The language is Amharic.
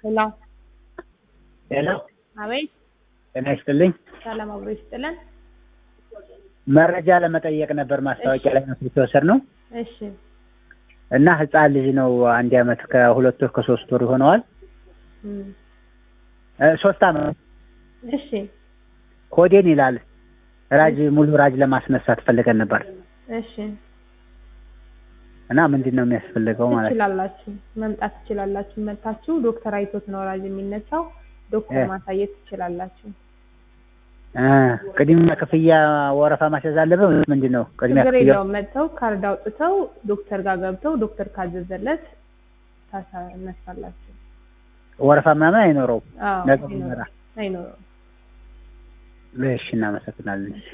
ሄሎ ሄሎ አቤት ጤና ይስጥልኝ። ሰላም አብሮ ይስጥልን። መረጃ ለመጠየቅ ነበር ማስታወቂያ ላይ ነው ስልክ የወሰድነው እሺ እና ህፃን ልጅ ነው አንድ አመት ከሁለት ወር ከሶስት ወር ይሆነዋል እም፣ እ ሶስት አመት እሺ ኮዴን ይላል ራጅ ሙሉ ራጅ ለማስነሳት ፈልገን ነበር እሺ እና ምንድን ነው የሚያስፈልገው ማለት ነው? ትችላላችሁ፣ መምጣት ትችላላችሁ። መታችሁ ዶክተር አይቶት ነው ራጅ የሚነሳው። ዶክተር እ። ማሳየት ትችላላችሁ። እ ቅድሚያ ክፍያ ወረፋ ማስያዝ አለብን ወይስ ምንድን ነው ቅድሚያ ችግር ክፍያ? የለውም። መጥተው ካርድ አውጥተው ዶክተር ጋር ገብተው ዶክተር ካዘዘለት ታሳነሳላችሁ። ወረፋ ምናምን አይኖረውም። አዎ ነገ አይኖረውም ይመጣ። አይኖረውም። እሺ እናመሰግናለን።